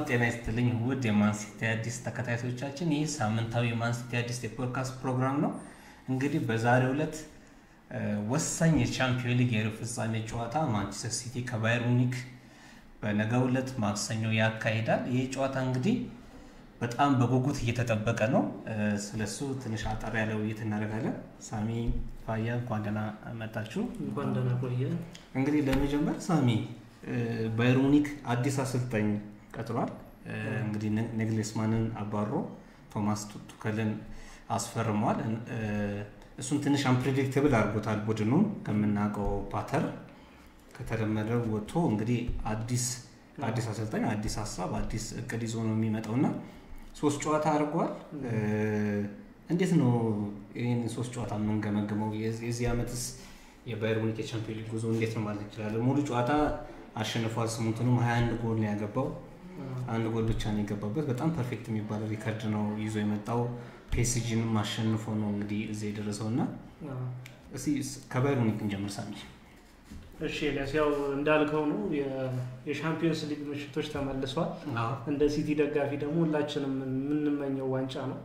ጤና ይስጥልኝ ውድ የማንሲቲ አዲስ ተከታታዮቻችን፣ ይህ ሳምንታዊ የማንሲቲ አዲስ የፖድካስት ፕሮግራም ነው። እንግዲህ በዛሬው ዕለት ወሳኝ የቻምፒዮን ሊግ የሩብ ፍጻሜ ጨዋታ ማንቸስተር ሲቲ ከባየር ሙኒክ በነገው ዕለት ማክሰኞ ያካሂዳል። ይህ ጨዋታ እንግዲህ በጣም በጉጉት እየተጠበቀ ነው። ስለሱ ትንሽ አጠር ያለ ውይይት እናደርጋለን። ሳሚ ፋያ እንኳን ደህና መጣችሁ። እንኳን ደህና ቆየ። እንግዲህ ለመጀመር ሳሚ ባየር ሙኒክ አዲስ አሰልጣኝ ቀጥሯል። እንግዲህ ነግሌስማንን አባሮ ቶማስ ቱከልን አስፈርሟል። እሱን ትንሽ አንፕሬዲክትብል አድርጎታል። ቡድኑ ከምናውቀው ፓተር ከተለመደው ወጥቶ እንግዲህ አዲስ አዲስ አሰልጣኝ አዲስ ሀሳብ አዲስ እቅድ ይዞ ነው የሚመጣው እና ሶስት ጨዋታ አድርጓል። እንዴት ነው ይህን ሶስት ጨዋታ የምንገመግመው? የዚህ ዓመትስ የባየር ሙኒክ የቻምፒዮን ሊግ ጉዞ እንዴት ነው ማለት እንችላለን? ሙሉ ጨዋታ አሸንፏል። ስምንቱንም ሀያ አንድ ጎል ነው ያገባው። አንድ ጎል ብቻ ነው የገባበት። በጣም ፐርፌክት የሚባለው ሪከርድ ነው ይዞ የመጣው። ፔስጂንም አሸንፎ ነው እንግዲህ እዚህ የደረሰው እና እስኪ ከባየር ሙኒክ እንጀምር ሳሚ። እሺ ኤልያስ፣ ያው እንዳልከው ነው የሻምፒዮንስ ሊግ ምሽቶች ተመልሷል። እንደ ሲቲ ደጋፊ ደግሞ ሁላችንም የምንመኘው ዋንጫ ነው።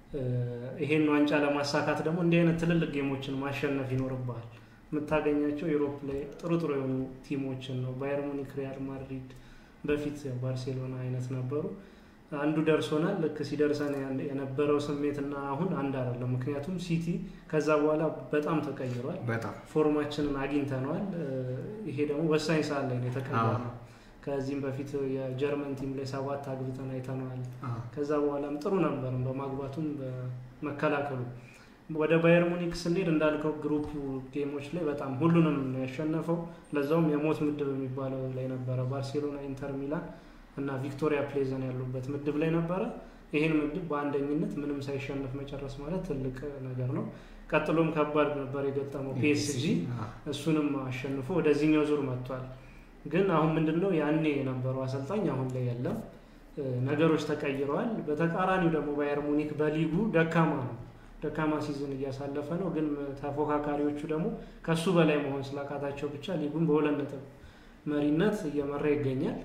ይሄን ዋንጫ ለማሳካት ደግሞ እንዲህ አይነት ትልልቅ ጌሞችን ማሸነፍ ይኖርብሃል። የምታገኛቸው ዩሮፕ ላይ ጥሩ ጥሩ የሆኑ ቲሞችን ነው። ባየር ሙኒክ፣ ሪያል ማድሪድ በፊት ባርሴሎና አይነት ነበሩ። አንዱ ደርሶናል። ልክ ሲደርሰን የነበረው ስሜትና አሁን አንድ አይደለም። ምክንያቱም ሲቲ ከዛ በኋላ በጣም ተቀይሯል። በጣም ፎርማችንን አግኝተነዋል። ይሄ ደግሞ ወሳኝ ሰዓት ላይ ነው የተቀየረው። ከዚህም በፊት የጀርመን ቲም ላይ ሰባት አግብተን አይተነዋል። ከዛ በኋላም ጥሩ ነበርም በማግባቱም በመከላከሉ። ወደ ባየር ሙኒክ ስንሄድ እንዳልከው ግሩፕ ጌሞች ላይ በጣም ሁሉንም ነው ያሸነፈው። ለዛውም የሞት ምድብ የሚባለው ላይ ነበረ። ባርሴሎና፣ ኢንተር ሚላን እና ቪክቶሪያ ፕሌዘን ያሉበት ምድብ ላይ ነበረ። ይህን ምድብ በአንደኝነት ምንም ሳይሸነፍ መጨረስ ማለት ትልቅ ነገር ነው። ቀጥሎም ከባድ ነበር የገጠመው ፒኤስጂ፣ እሱንም አሸንፎ ወደዚህኛው ዙር መጥቷል። ግን አሁን ምንድን ነው ያኔ የነበረው አሰልጣኝ አሁን ላይ የለም። ነገሮች ተቀይረዋል። በተቃራኒው ደግሞ ባየር ሙኒክ በሊጉ ደካማ ነው ደካማ ሲዝን እያሳለፈ ነው። ግን ተፎካካሪዎቹ ደግሞ ከሱ በላይ መሆን ስላቃታቸው ብቻ ሊጉን በሁለት ነጥብ መሪነት እየመራ ይገኛል።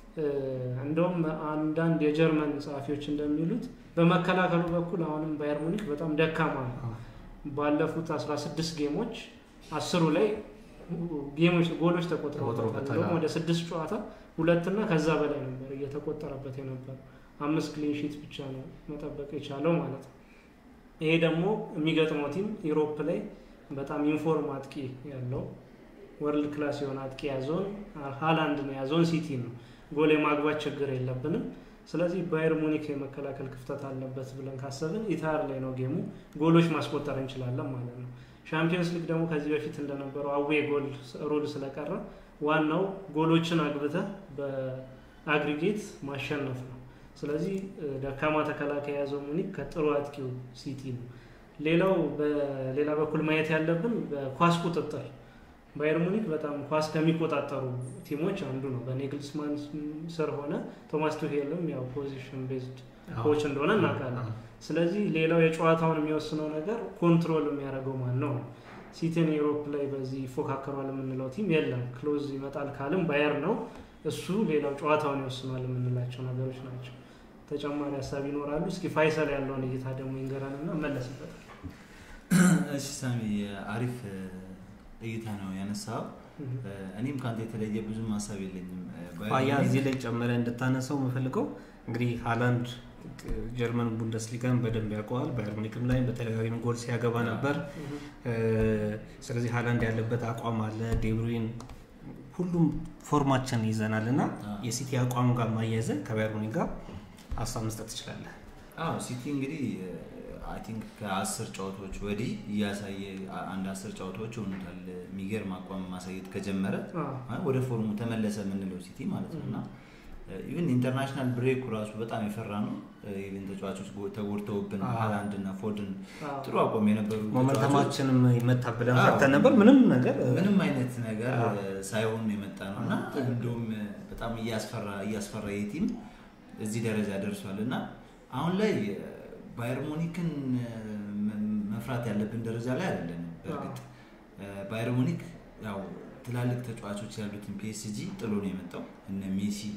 እንደውም አንዳንድ የጀርመን ጸሐፊዎች እንደሚሉት በመከላከሉ በኩል አሁንም ባየር ሙኒክ በጣም ደካማ ነው። ባለፉት 16 ጌሞች አስሩ ላይ ጌሞች ጎሎች ተቆጥረውበታል። ወደ ስድስት ጨዋታ ሁለትና ከዛ በላይ ነበር እየተቆጠረበት የነበረው። አምስት ክሊንሺት ብቻ ነው መጠበቅ የቻለው ማለት ነው። ይሄ ደግሞ የሚገጥመው ቲም ዩሮፕ ላይ በጣም ኢንፎርም አጥቂ ያለው ወርልድ ክላስ የሆነ አጥቂ ያዘውን ሃላንድን የያዘውን ሲቲ ነው። ጎል የማግባት ችግር የለብንም። ስለዚህ ባየር ሙኒክ የመከላከል ክፍተት አለበት ብለን ካሰብን ኢታር ላይ ነው ጌሙ፣ ጎሎች ማስቆጠር እንችላለን ማለት ነው። ሻምፒዮንስ ሊግ ደግሞ ከዚህ በፊት እንደነበረው አዌ ጎል ሩል ስለቀረ ዋናው ጎሎችን አግብተህ በአግሪጌት ማሸነፍ ነው። ስለዚህ ደካማ ተከላካይ የያዘው ሙኒክ ከጥሩ አጥቂው ሲቲ ነው። ሌላው በሌላ በኩል ማየት ያለብን በኳስ ቁጥጥር ባየር ሙኒክ በጣም ኳስ ከሚቆጣጠሩ ቲሞች አንዱ ነው። በኔግልስማን ስር ሆነ ቶማስ ቱሄልም ያው ፖዚሽን ቤዝድ ኮች እንደሆነ እናውቃለን። ስለዚህ ሌላው የጨዋታውን የሚወስነው ነገር ኮንትሮል የሚያደርገው ማን ነው ነው። ሲቲን ዩሮፕ ላይ በዚህ ይፎካከሯል የምንለው ቲም የለም። ክሎዝ ይመጣል ካልም ባየር ነው እሱ። ሌላው ጨዋታውን ይወስኗል የምንላቸው ነገሮች ናቸው። ተጨማሪ ሀሳብ ይኖራሉ። እስኪ ፋይሰል ያለውን እይታ ደግሞ ይንገረን እና መለስበታል። እሺ ሳሚ፣ አሪፍ እይታ ነው ያነሳው። እኔም ከአንተ የተለየ ብዙም ሀሳብ የለኝም። ያ እዚህ ላይ ጨምረ እንድታነሳው የምፈልገው እንግዲህ ሃላንድ ጀርመን ቡንደስሊጋን በደንብ ያውቀዋል። ባየር ሙኒክም ላይ በተደጋጋሚ ጎል ሲያገባ ነበር። ስለዚህ ሃላንድ ያለበት አቋም አለ። ዴብሩይን ሁሉም ፎርማችን ይዘናል እና የሲቲ አቋም ጋር ማያያዘ ከባየር ሙኒክ ጋር ሀሳብ መስጠት ትችላለህ። አዎ ሲቲ እንግዲህ አይ ቲንክ ከአስር ጨዋታዎች ወዲህ እያሳየ አንድ አስር ጨዋታዎች ሆኑታል የሚገርም አቋም ማሳየት ከጀመረ ወደ ፎርሙ ተመለሰ የምንለው ሲቲ ማለት ነው እና ኢቨን ኢንተርናሽናል ብሬኩ ራሱ በጣም የፈራ ነው። ኢቨን ተጫዋቾች ተጎድተውብን ሃላንድ እና ፎድን ጥሩ አቋም የነበሩ ሞመንተማችንም ይመታ ብለን ፈተን ነበር። ምንም ነገር ምንም አይነት ነገር ሳይሆን የመጣ ነው እና እንዲሁም በጣም እያስፈራ እያስፈራ የቲም እዚህ ደረጃ ደርሷል እና አሁን ላይ ባየር ሙኒክን መፍራት ያለብን ደረጃ ላይ አይደለም። በእርግጥ ባየር ሙኒክ ያው ትላልቅ ተጫዋቾች ያሉትን ፒኤስጂ ጥሎ ነው የመጣው እነ ሜሲ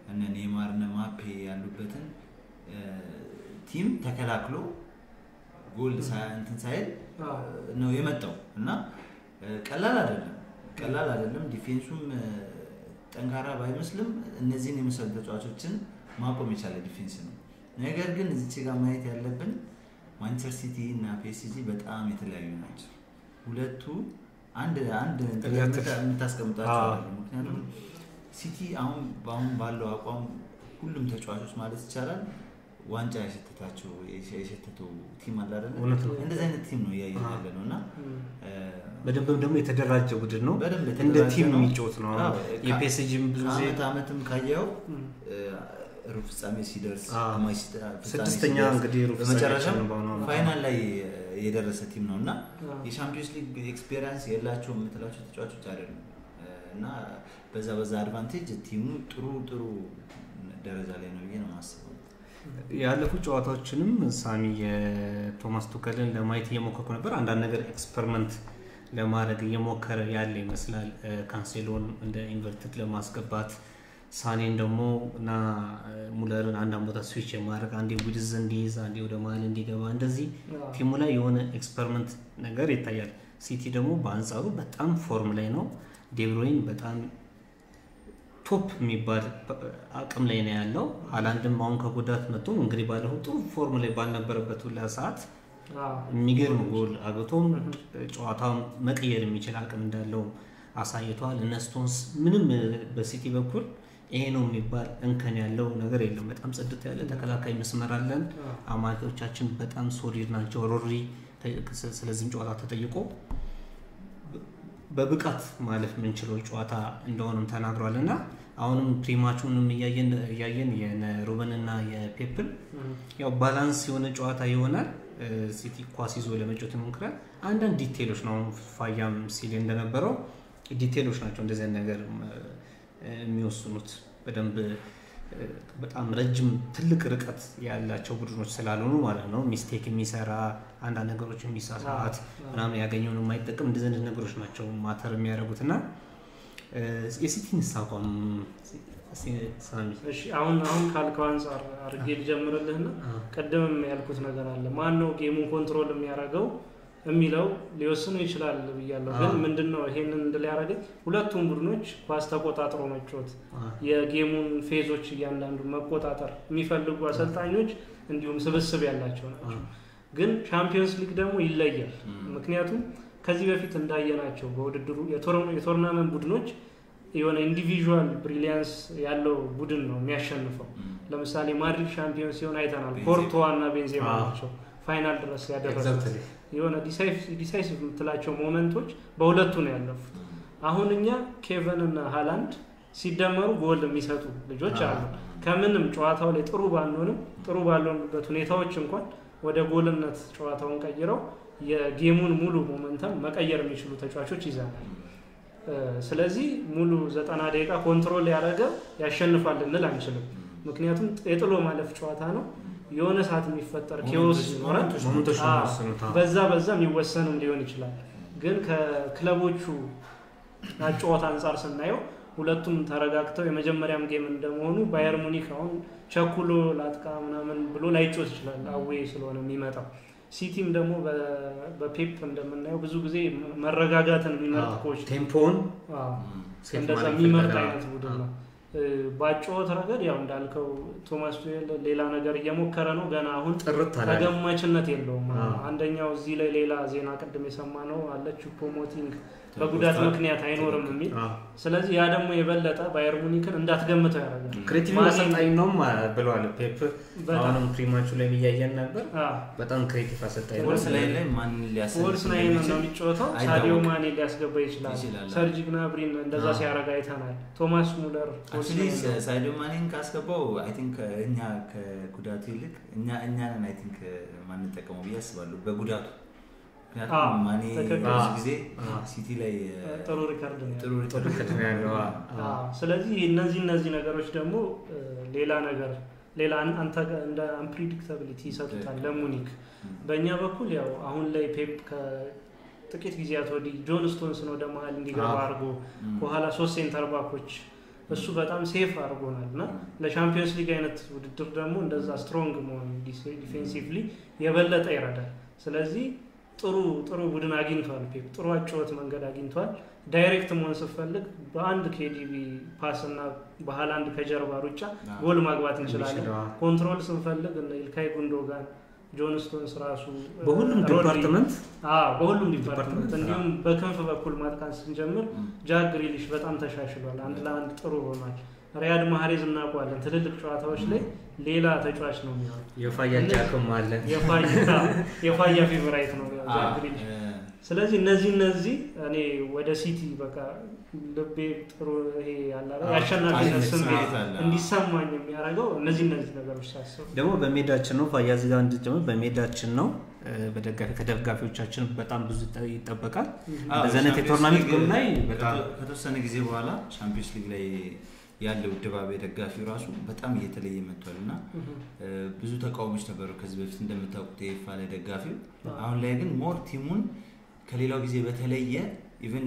እነ ኔይማር እነ ማፔ ያሉበትን ቲም ተከላክሎ ጎል እንትን ሳይል ነው የመጣው እና ቀላል አይደለም፣ ቀላል አይደለም። ዲፌንሱም ጠንካራ ባይመስልም እነዚህን የመሰሉ ተጫዋቾችን ማቆም የቻለ ዲፌንስ ነው። ነገር ግን እዚች ጋር ማየት ያለብን ማንቸስተር ሲቲ እና ፒኤስጂ በጣም የተለያዩ ናቸው። ሁለቱ አንድ አንድ የምታስቀምጣቸው አለ። ምክንያቱም ሲቲ አሁን በአሁን ባለው አቋም ሁሉም ተጫዋቾች ማለት ይቻላል ዋንጫ የሸተታቸው የሸተተው ቲም አለ አይደለ? እንደዚህ አይነት ቲም ነው እያየን ያለ ነው እና በደንብም ደግሞ የተደራጀ ቡድን ነው። በደንብ እንደ የተደራጀ ቲም ነው። የሚጫወት ነው። አዎ፣ የፒኤስጂም ብዙ ጊዜ ከአመት አመትም ካየው ሩብ ፍጻሜ ሲደርስ አዎ። ግማሽ ፍጻሜ ስድስተኛ ሲደርስ፣ እንግዲህ ሩብ በመጨረሻም ፍጻሜያችን በአሁኑ ዓመት ፋይናል ላይ የደረሰ ቲም ነው እና የሻምፒዮንስ ሊግ ኤክስፔሪንስ የላቸው የምትላቸው ተጫዋቾች አይደሉም እና በዛ በዛ አድቫንቴጅ ቲሙ ጥሩ ጥሩ ደረጃ ላይ ነው ብዬ ነው የማስበው። ያለፉት ጨዋታዎችንም ሳሚ የቶማስ ቱከልን ለማየት እየሞከርኩ ነበር። አንዳንድ ነገር ኤክስፐሪመንት ለማድረግ እየሞከረ ያለ ይመስላል። ካንሴሎን እንደ ኢንቨርትድ ለማስገባት ሳኔን ደግሞ እና ሙለርን አንዳንድ ቦታ ስዊች የማድረግ አንዴ ዊድዝ እንዲይዝ አንዴ ወደ መሀል እንዲገባ እንደዚህ ቲሙ ላይ የሆነ ኤክስፐሪመንት ነገር ይታያል። ሲቲ ደግሞ በአንጻሩ በጣም ፎርም ላይ ነው። ዴብሮይን በጣም ቶፕ የሚባል አቅም ላይ ነው ያለው። ሀላንድም አሁን ከጉዳት መጥቶ እንግዲህ ባለፈው ጥሩ ፎርም ላይ ባልነበረበት ሁላ ሰዓት የሚገርም ጎል አግብቶም ጨዋታውን መቀየር የሚችል አቅም እንዳለው አሳይተዋል። እነ ስቶንስ ምንም በሲቲ በኩል ይሄ ነው የሚባል እንከን ያለው ነገር የለም። በጣም ጽድት ያለ ተከላካይ መስመር አለን። አማካዮቻችን በጣም ሶሊድ ናቸው። ሮሪ ስለዚህም ጨዋታ ተጠይቆ በብቃት ማለፍ የምንችለው ጨዋታ እንደሆነም ተናግሯል እና አሁንም ፕሪማቹንም እያየን የነ ሩበን እና የፔፕል ያው ባላንስ የሆነ ጨዋታ ይሆናል። ሲቲ ኳስ ይዞ ለመጫወት ይሞክራል። አንዳንድ ዲቴሎች ነው አሁን ፋያም ሲል እንደነበረው ዲቴሎች ናቸው እንደዚህ አይነት ነገር የሚወስኑት በደንብ በጣም ረጅም ትልቅ ርቀት ያላቸው ቡድኖች ስላልሆኑ ማለት ነው። ሚስቴክ የሚሰራ አንዳንድ ነገሮች የሚሳሳት ምናምን ያገኘውን የማይጠቅም እንደዚህ አይነት ነገሮች ናቸው ማተር የሚያደርጉት እና የሲቲንስ አቋም ሳሚ አሁን አሁን ካልከው አንጻር አድርጌ ልጀምርልህና ቅድምም ያልኩት ነገር አለ። ማን ነው ጌሙን ኮንትሮል የሚያደርገው የሚለው ሊወስኑ ይችላል ብያለሁ። ግን ምንድን ነው ይሄንን እንድል ያደረገኝ ሁለቱም ቡድኖች ኳስ ተቆጣጥሮ መጫወት የጌሙን ፌዞች እያንዳንዱ መቆጣጠር የሚፈልጉ አሰልጣኞች እንዲሁም ስብስብ ያላቸው ናቸው። ግን ቻምፒዮንስ ሊግ ደግሞ ይለያል። ምክንያቱም ከዚህ በፊት እንዳየናቸው በውድድሩ የቶርናመንት ቡድኖች የሆነ ኢንዲቪዥዋል ብሪሊያንስ ያለው ቡድን ነው የሚያሸንፈው። ለምሳሌ ማድሪድ ሻምፒዮን ሲሆን አይተናል። ኮርቶዋ እና ቤንዜማ ናቸው ፋይናል ድረስ ያደረሱት። የሆነ ዲሳይሲቭ የምትላቸው ሞመንቶች በሁለቱ ነው ያለፉት። አሁን እኛ ኬቨን እና ሃላንድ ሲደመሩ ጎል የሚሰጡ ልጆች አሉ። ከምንም ጨዋታው ላይ ጥሩ ባንሆንም ጥሩ ባልሆንበት ሁኔታዎች እንኳን ወደ ጎልነት ጨዋታውን ቀይረው የጌሙን ሙሉ ሞመንተም መቀየር የሚችሉ ተጫዋቾች ይዘናል። ስለዚህ ሙሉ ዘጠና ደቂቃ ኮንትሮል ያደረገ ያሸንፋል ልንል አንችልም። ምክንያቱም የጥሎ ማለፍ ጨዋታ ነው። የሆነ ሰዓት የሚፈጠር ኬዎስ ይኖራል። በዛ በዛ የሚወሰንም ሊሆን ይችላል። ግን ከክለቦቹ አጨዋወት አንጻር ስናየው ሁለቱም ተረጋግተው የመጀመሪያም ጌም እንደመሆኑ ባየር ሙኒክ አሁን ቸኩሎ ላጥቃ ምናምን ብሎ ላይጮት ይችላል፣ አዌ ስለሆነ የሚመጣው። ሲቲም ደግሞ በፔፕ እንደምናየው ብዙ ጊዜ መረጋጋትን የሚመርጥ ኮች ቴምፖን እንደዛ የሚመርጥ አይነት ቡድን ነው። በአጨዋወት ረገድ ያው እንዳልከው ቶማስ ቱዌል ሌላ ነገር እየሞከረ ነው። ገና አሁን ተገማችነት የለውም። አንደኛው እዚህ ላይ ሌላ ዜና ቅድም የሰማ ነው አለች ፖሞቲንግ በጉዳት ምክንያት አይኖርም የሚል ስለዚህ ያ ደግሞ የበለጠ ባየር ሙኒክን እንዳትገምተው ያደርጋል። ክሬቲቭ አሰልጣኝ ነው ብለዋል ፔፕ። አሁንም ፕሪማቹ ላይ እያየን ነበር። በጣም ክሬቲቭ አሰልጣኝ ፎልስ ላይ ላይ ማን ፎልስ ላይ ነው የሚጫወተው። ሳዲዮ ማኔ ሊያስገባ ይችላል። ሰርጂ ግናብሪን እንደዛ ሲያደርግ አይተናል። ቶማስ ሙለር ሳዲዮ ማኔን ካስገባው አይ ቲንክ እኛ ከጉዳቱ ይልቅ እኛ እኛንን አይ ቲንክ ማንጠቀመው ብዬ አስባለሁ በጉዳቱ ምክንያቱም ማኔ ብዙ ጊዜ ሲቲ ላይ ጥሩ ሪከርድ ጥሩ ሪከርድ ነው ያለው። ስለዚህ እነዚህ እነዚህ ነገሮች ደግሞ ሌላ ነገር ሌላ አንተ እንደ አንፕሪዲክታብሊቲ ይሰጡታል ለሙኒክ። በእኛ በኩል ያው አሁን ላይ ፔፕ ከጥቂት ጊዜያት ወዲህ ጆን ስቶንስን ወደ መሀል እንዲገባ አድርጎ ከኋላ ሶስት ሴንተር ባኮች እሱ በጣም ሴፍ አድርጎናል እና ለሻምፒዮንስ ሊግ አይነት ውድድር ደግሞ እንደዛ ስትሮንግ መሆን ዲፌንሲቭሊ የበለጠ ይረዳል። ስለዚህ ጥሩ ጥሩ ቡድን አግኝቷል ፔፕ ጥሩ አጨዋወት መንገድ አግኝቷል። ዳይሬክት መሆን ስፈልግ በአንድ ኬዲቢ ፓስ እና በሃላንድ ከጀርባ ሩጫ ጎል ማግባት እንችላለን። ኮንትሮል ስንፈልግ እነ ኢልካይ ጉንዶጋን ጆን ስቶንስ ራሱ በሁሉም ዲፓርትመንት በሁሉም ዲፓርትመንት እንዲሁም በክንፍ በኩል ማጥቃት ስንጀምር ጃክ ግሪሊሽ በጣም ተሻሽሏል። አንድ ለአንድ ጥሩ ሆኗል። ሪያድ ማህሬዝ እናውቀዋለን። ትልልቅ ጨዋታዎች ላይ ሌላ ተጫዋች ነው የሚሆን። የፋያ ጃክም አለ። የፋያ ፌቨራይት ነው ጃክ ግሪሊሽ። ስለዚህ እነዚህ እነዚህ እኔ ወደ ሲቲ በቃ ልቤ ጥሩ ይሄ የአሸናፊነት ስሜት እንዲሰማኝ የሚያደርገው እነዚህ እነዚህ ነገሮች ሳስብ ደግሞ በሜዳችን ነው ፋያ እዚህ ጋር እንድትጨምር በሜዳችን ነው በደጋፊ ከደጋፊዎቻችን በጣም ብዙ ይጠበቃል። እንደዚህ አይነት የቶርናሜንት ጎል ላይ በጣም ከተወሰነ ጊዜ በኋላ ቻምፒዮንስ ሊግ ላይ ያለው ድባብ የደጋፊው ራሱ በጣም እየተለየ መጥቷል እና ብዙ ተቃውሞች ነበሩ ከዚህ በፊት እንደምታውቁት የይፋ ላይ ደጋፊው። አሁን ላይ ግን ሞር ቲሙን ከሌላው ጊዜ በተለየ ኢቨን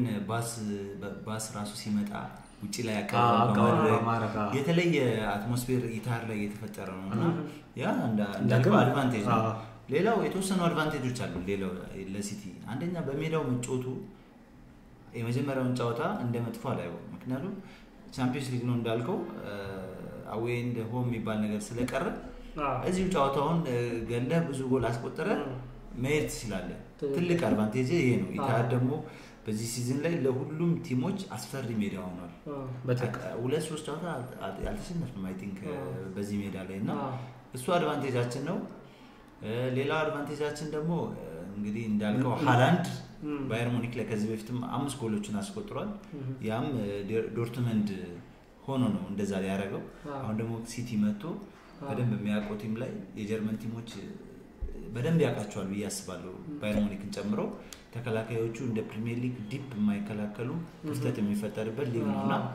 ባስ ራሱ ሲመጣ ውጭ ላይ አቀባበል የተለየ አትሞስፌር ኢታር ላይ እየተፈጠረ ነው እና ያ እንዳልከው አድቫንቴጅ ነው። ሌላው የተወሰኑ አድቫንቴጆች አሉ። ሌላው ለሲቲ አንደኛ በሜዳው መጫወቱ የመጀመሪያውን ጨዋታ እንደ መጥፎ አላየው። ምክንያቱም ቻምፒዮንስ ሊግ ነው እንዳልከው አዌይ እንደ ሆም የሚባል ነገር ስለቀረ እዚሁ ጨዋታውን ገለህ ብዙ ጎል አስቆጠረ መሄድ ትችላለህ። ትልቅ አድቫንቴጅ ይሄ ነው። ኢትሃድ ደግሞ በዚህ ሲዝን ላይ ለሁሉም ቲሞች አስፈሪ ሜዳ ሆኗል። ሁለት ሶስት ጨዋታ ያልተሸነፍንም አይ ቲንክ በዚህ ሜዳ ላይ እና እሱ አድቫንቴጃችን ነው። ሌላው አድቫንቴጃችን ደግሞ እንግዲህ እንዳልከው ሃላንድ ባየር ሙኒክ ላይ ከዚህ በፊትም አምስት ጎሎችን አስቆጥሯል። ያም ዶርትመንድ ሆኖ ነው እንደዛ ያደረገው። አሁን ደግሞ ሲቲ መጥቶ በደንብ የሚያውቀው ቲም ላይ የጀርመን ቲሞች በደንብ ያውቃቸዋል ብዬ አስባለሁ። ባየር ሙኒክን ጨምሮ ተከላካዮቹ እንደ ፕሪሚየር ሊግ ዲፕ የማይከላከሉ ክፍተት የሚፈጠርበት ሊግ ነው እና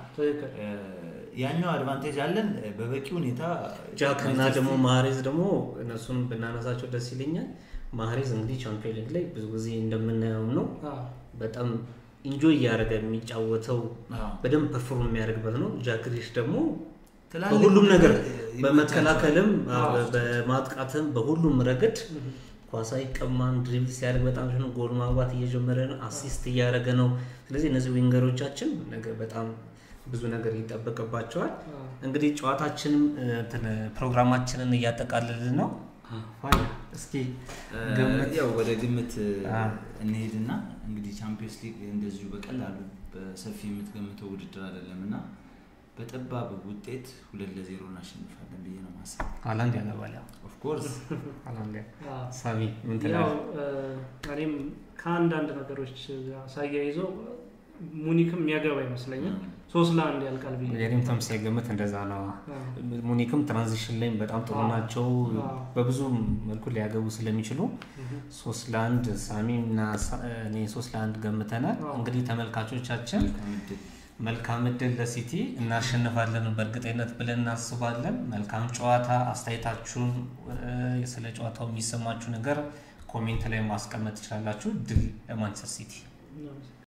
ያኛው አድቫንቴጅ አለን በበቂ ሁኔታ ጃክ እና ደግሞ ማህሬዝ ደግሞ እነሱን ብናነሳቸው ደስ ይለኛል። ማህሬዝ እንግዲህ ቻምፒዮን ሊግ ላይ ብዙ ጊዜ እንደምናየውም ነው በጣም ኢንጆይ እያደረገ የሚጫወተው በደንብ ፐርፎርም የሚያደርግበት ነው። ጃክ ግሪሊሽ ደግሞ በሁሉም ነገር በመከላከልም በማጥቃትም በሁሉም ረገድ ኳስ አይቀማም። ድሪብል ሲያደርግ በጣም ጎል ማግባት እየጀመረ ነው። አሲስት እያደረገ ነው። ስለዚህ እነዚህ ዊንገሮቻችን በጣም ብዙ ነገር ይጠበቅባቸዋል። እንግዲህ ጨዋታችንም ፕሮግራማችንን እያጠቃልልን ነው። እስኪ ያው ወደ ግምት እንሄድና እንግዲህ ቻምፒዮንስ ሊግ እንደዚሁ በቀላሉ በሰፊ የምትገምተው ውድድር አይደለም እና በጠባብ ውጤት ሁለት ለዜሮ እናሸንፋለን ብዬ ነው ማሰብ። ሃላንድ ያገባል። ኦፍኮርስ ሳቢ ምን ያው እኔም ከአንዳንድ ነገሮች ሳያይዘው ሙኒክም የሚያገባ ይመስለኛል። ሶስት ለአንድ ያልቃል ብዬ የኔም ተምሳሌ ግምት እንደዛ ነው። ሙኒክም ትራንዚሽን ላይ በጣም ጥሩ ናቸው። በብዙ መልኩ ሊያገቡ ስለሚችሉ ሶስት ለአንድ ሳሚ እና እኔ ሶስት ለአንድ ገምተናል። እንግዲህ ተመልካቾቻችን መልካም እድል ለሲቲ እናሸንፋለን በእርግጠኝነት ብለን እናስባለን። መልካም ጨዋታ። አስተያየታችሁን ስለ ጨዋታው የሚሰማችሁ ነገር ኮሜንት ላይ ማስቀመጥ ትችላላችሁ። ድል ለማንቸስተር ሲቲ።